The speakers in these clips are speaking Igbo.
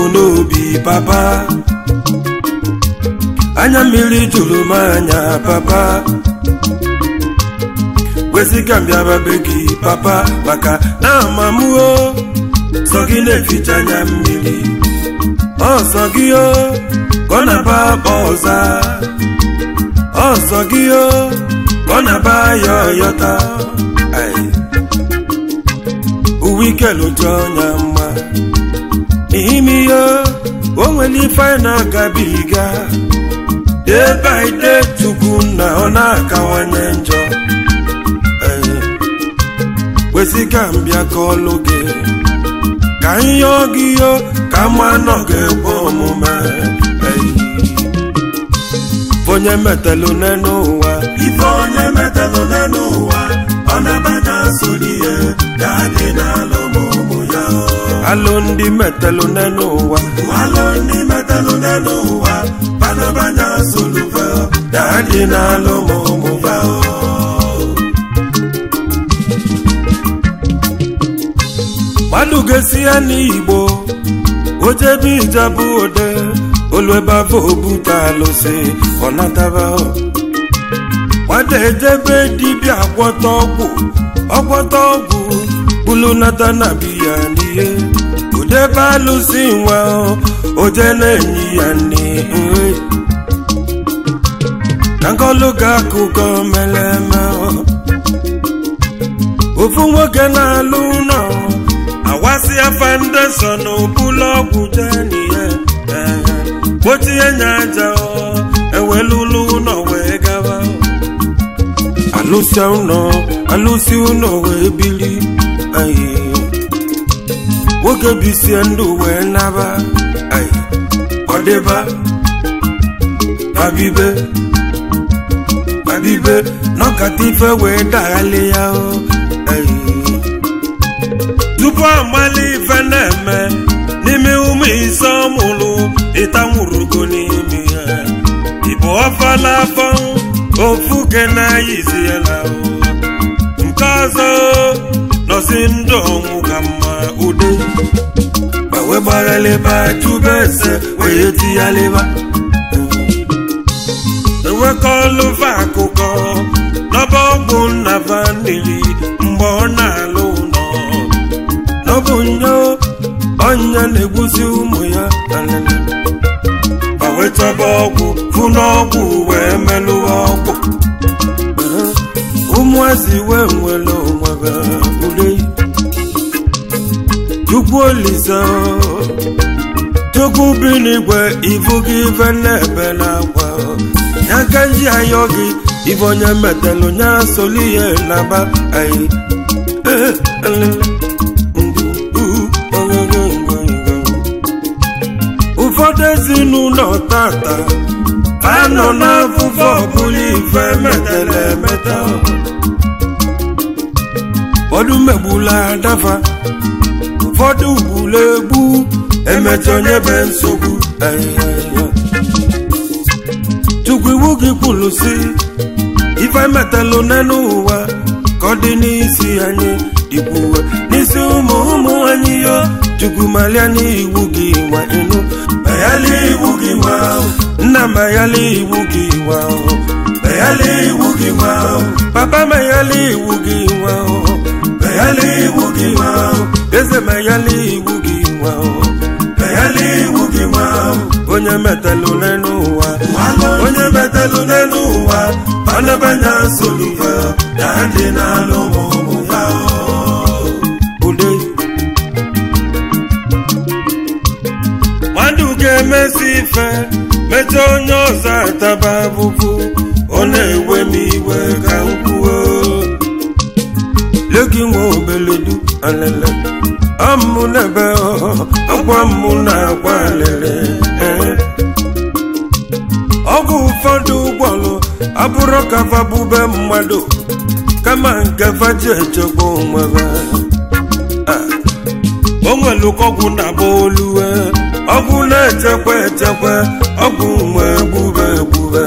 n'obi papa anya mmiri juru m anya papa kwesịga mbịaba be gị papa maka na amamụo sọ gị na-eficha anya mmiri ọsọ gị o ka ọ na-aba akpa ọza ọsọ gị o ka ọ na-aba ya ọyọta Ai. uwe ike lụcha ọnya mma n'ime ihe o nwere ife anyị na-agabiga day by day chukwu na ọ na-akawanye njọ Ai. kwesịka mbịa ka ọlụ gị ka ihe gị yo ka mma nọ ga-ekwe omume Ai. onye metalụ n'elu ụwa ife onye metalụ n'elu ụwa ọ na-abanya soli ihe ya dị n'alụ ma ụmụ ya alụ ndị metalụ n'elu ụwa alụ ndị metalụ n'elu ụwa panabanya solufe ya dị n'alụ ma ụmụ ya mmadụ ga-esi ya n'igbo ojebe ijabụ ode olu ebe afọ obute alụsị ọ nataba nwata ejebe dibịa gwọta ọgwụ ọgwọta ọgwụ bulu nata na biya n'ihe odebe alụsị nwa oje na-enyi ya nne nri ka nkọlụ ga akụkọ mere eme ofu nwoke na-alụ ụlọ awasịa foundation bụlụ ọgwụ jenihe gbochie nya aja ewelulu ụlọ wee gaba alụsịa ụlọ alụsị ụlọ wee bili ayi nwoke bisie ndụ wee naba ayi ọdịba babibe babibe nọkata ife wee daghalị ya o ayi tupu amali ife na-eme n'ime ụmụ ise ọmụlụ ịtanwurugo n'ime ya ịbụ ọfala afọ ofu ke na-ayizi ya na nke ọzọ nọsi ndụ ọnwụ ka mma ude ma wee gbaghalịba chube ese wee tighalịba enwekọlụva akụkọ n'ọba ọgwụ nna vanili mgbe ọ na-alụ ụlọ n'ọbụ nyo ọnya na-egbuzi ụmụ ya alele ma wee chọba ọgwụ fụ n'ọgwụ wee melụwa ọgwụ ụmụazị wee nwere onwe ule chukwu olise chukwu bi n'igwe ibu gị ife na-ebe n'akwa ya ka nji ayọ gị ife onye metalụ nya soli ihe na-aba anyị ee alele ụfọdụ ezinụlọ tata anọ n'afụfụ ọbụla ife metara emeta ụfọdụ megbula adafa ụfọdụ gbula egbu emecha onye be nsogbu chukwu iwu gị kwuru si ife metalụ n'elu ụwa ka ọ dị n'isi anyị dịkwuwe n'isi ụmụ ụmụ anyị yo chukwu malia n'iwu gị nwa ịnụ mayali iwu gị nwa nna mayali iwu gị nwa mayali iwu gị nwa papa mayali iwu gị nwa mayali iwu gị nwa eze mayali iwu gị nwa mayali iwu gị nwa onye metalụ n'elu ụwa onye metalụ n'elu ụwa panabanya solufe ya dị n'alụ ma ụmụ ya ude mmadụ ga-emesi ife mechaa onye ọzọ ataba abụbụ ọ na-ewe m iwe ka m kwuo legi nwa obeledu alele ọmụ n'ebe ọkwa mmụ na-agwa alele ọgwụ ụfọdụ ụgbọlụ abụrụ kafa bube mmadụ kama nke faji echekwa onwebe o nwere ọgwụ na-agba oluwe ọgwụ na-echekwa echekwa ọgwụ nwe egbube egbube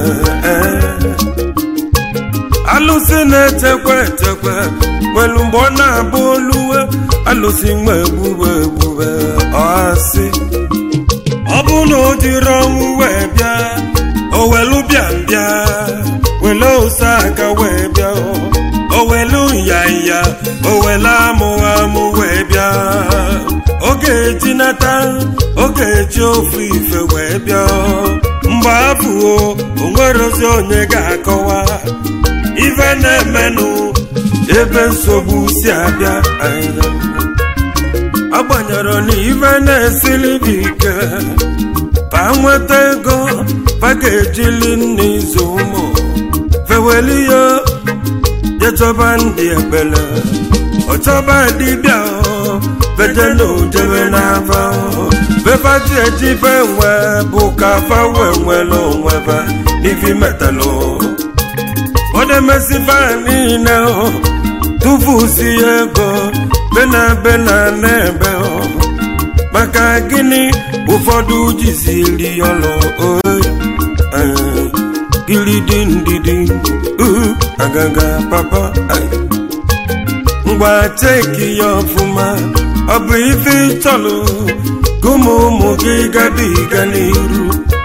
alụsị na-echekwa echekwa nwere mgbe ọ na-agba oluwe alụsị nwe egbube egbube ọsị ọ bụ na o jiri ọnwụ wee bịa o welu bịa bịa wele ose aka wee bịa o welu nyanya o wele amụ amụ wee bịa oge eji nata oge eji ofu ife wee bịa mgbe abụọ o nwerozi onye ga-akọwa ife na-emenụ ebe nsogbu si abịa anyị agbanyere na ife na-esili bụ ike pa nweta ego pa ga-ejili nne izu ụmụ feweli ya jechọba ndị ekpele ọchọba dibịa beje na ojebe n'afa bebaji ejibe nwe bụ ka fa wee nwere onwe ba n'ifi metalụ odemesifa niile tụfusi ego bena bena n'ebe maka gịnị ụfọdụ jiziri ọlụ gilidi ndidi agaga papa ngwa cheki ya ọfụma ọ bụ ife ịchọlụ gụmụ ụmụ gị gabiga n'iru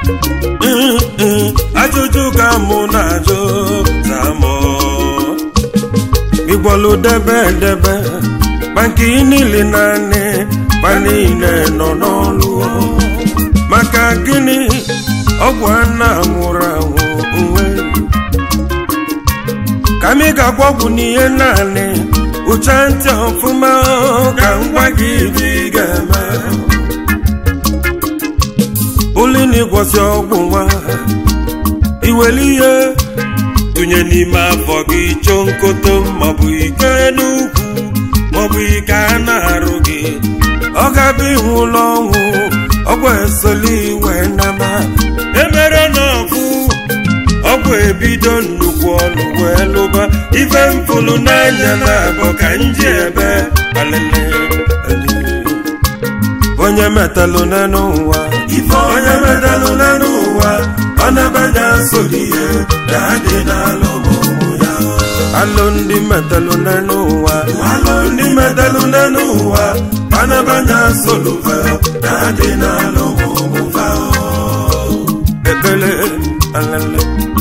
ajụjụ ka mụ na-ajụ zamọ ịgwọlụ debe debe maka niile naanị ma niile nọ n'ọlụ maka gịnị ọgwụ a na-anwụrụ anwụ nwe ka m ga-agwa ọgwụ n'ihe naanị ụcha ntị ọfụma ka m gwa gị ibe ị ga-eme ụlịna ịgwọsị ọgwụ nwa iwere ihe tụnye n'ime afọ gị chọọ nkoto maọbụ ike n'ukwu maọbụ ike a na-arụ gị ọ ga-abụ ihu ụlọ ọnwụ ọgwụ esoli iwe nama emere n'ọfụ ọgwụ ebido nnukwu ọnụ wee lụba ife mfụlụ n'anya na abụ ka nji ebe alele onye metalụ n'elu ụwa ife onye metalụ n'elu ụwa ọ nabanya nsogbu ihe na-adị n'alụ ụmụ ya alụ ndị metalụ n'elu ụwa alụ ndị metalụ n'elu ụwa ọ nabanya nsogbu na-adị n'alụ ụmụ fa ekpele alele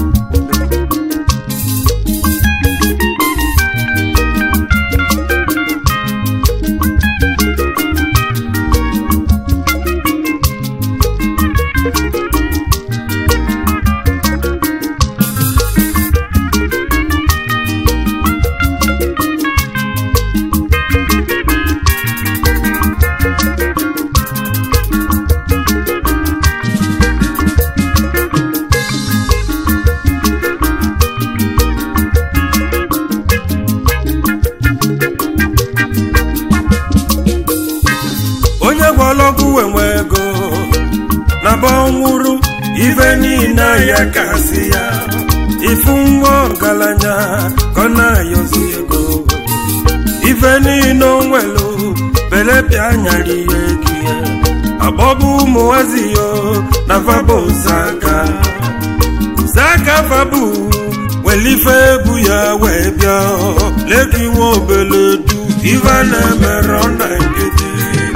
onye gwọlọgwụ enwe ego na ba ọnwụrụ ife niile ya kasị ya ifu nwa ọgaranya ka ọ na-ayọzi ego ife niile o nwelu belepịa nyara ihe gị akpọbụ ụmụnwazi yo na faba ozaka zaka fabu welife ebu ya wee bịa leki nwa obele du ife a na-emere na nkịtị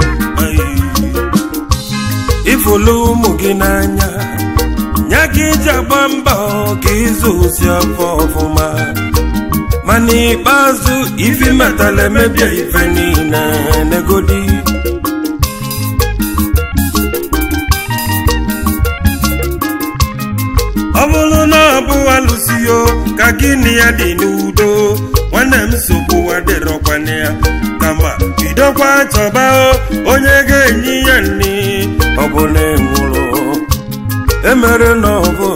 ifulu ụmụ gị n'anya nya gị iji agba mbọ ka ịzụ osi afọ ọfụma ma n'ikpeazụ ifi metala emebie ife niile negodi ọ bụrụ na ọ bụ alụsio ka gị na ya dị n'udo nwanne m nsogbu adịrọkwana ya kama bidokwa chọba onye ga-enye ya nri ọ bụ na enwụrụ emere na ọ bụ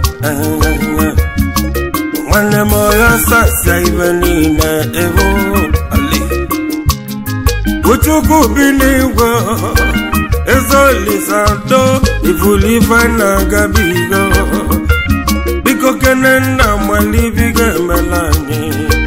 nwanne m ọya sasịa ibe niile ebo ali uchukwu bi n'igwe ezolisado ifulife na-agabigo biko kene nna malibigo emela anyị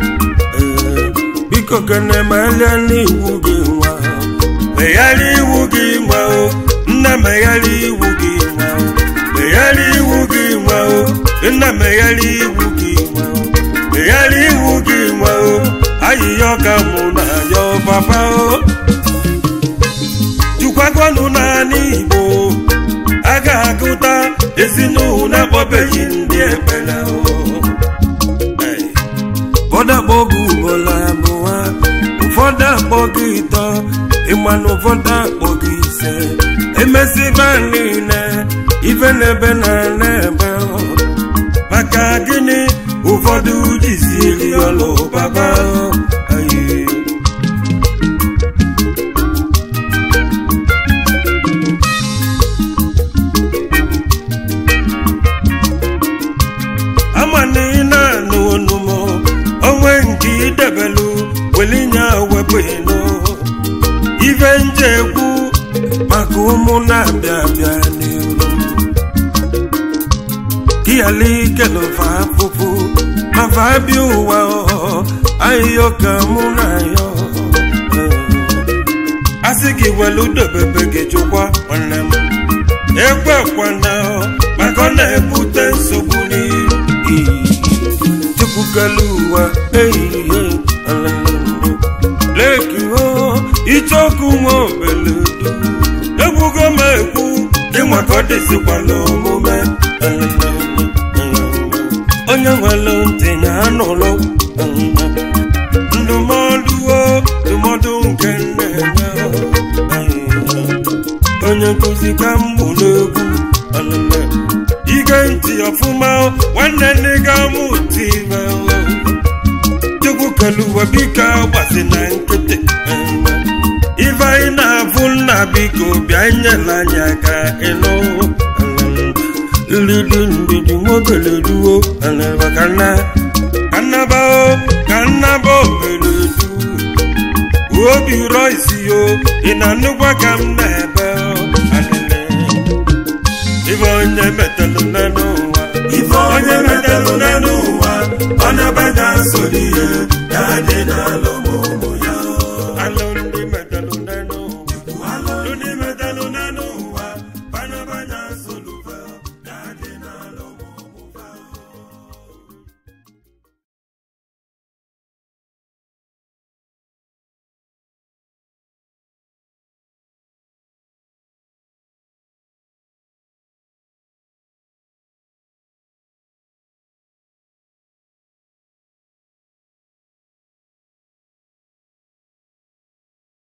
biko kene melie n'iwu gị nwa megharịa iwu gị nwa o nna megharịa iwu gị nwa o megharịa iwu gị nwa o nna megharịa iwu gị nwa o megharịa iwu gị nwa o ayịya ọka mụ na ya papa o jukwagwanụ naanị igbo ezinụlọ na-akpọbeghị ndị ekpere ụfọdụ akpọghị ugboro abụọ ụfọdụ akpọghị ịtọ ịmanụ ụfọdụ akpọghị ise emesiba niile ife n'ebe na n'ebe maka gịnị ụfọdụ jiziri ọlụ baba ayi ama na ị na-anụ onumo onwe nke idebelu welinye wepụ ịnụ ife nje ekwu maka ụmụ na-abịa abịa n'iru kiyali kelofa afụfụ mafa abịa ụwa ahịhịa ka mụ na ya asị gị welu dobebe gị chụkwa nwanne m ekwekwana maka ọ na-ebute nsogbu n'iru chukwukelu ụwa ehihie leki ho ichoku nwa obeledu egwugo m ekwu ịnwa ka ọ dịzikwala omume onye nwere ntị ya anụlụ ndụmọdụ o ndụmọdụ nke nne ya onye nkụzi ka m bụ n'egwu ige ntị ọfụma nwanne nne ga mụ ntị chukwu keluwe biko gbasi na nkịtị ife anyị na-afụ nna biko bịa nyela anyị aka ịnụ lidi ndidi nwobele duo maka na kannaba ka nnaba obele du obi rọ isi yo ị na-anụkwa ka m na-ebe ife onye metalụ n'ụwa ife onye metalụ n'ụwa ọ na-abada nsogbu ihe ya dị n'alụ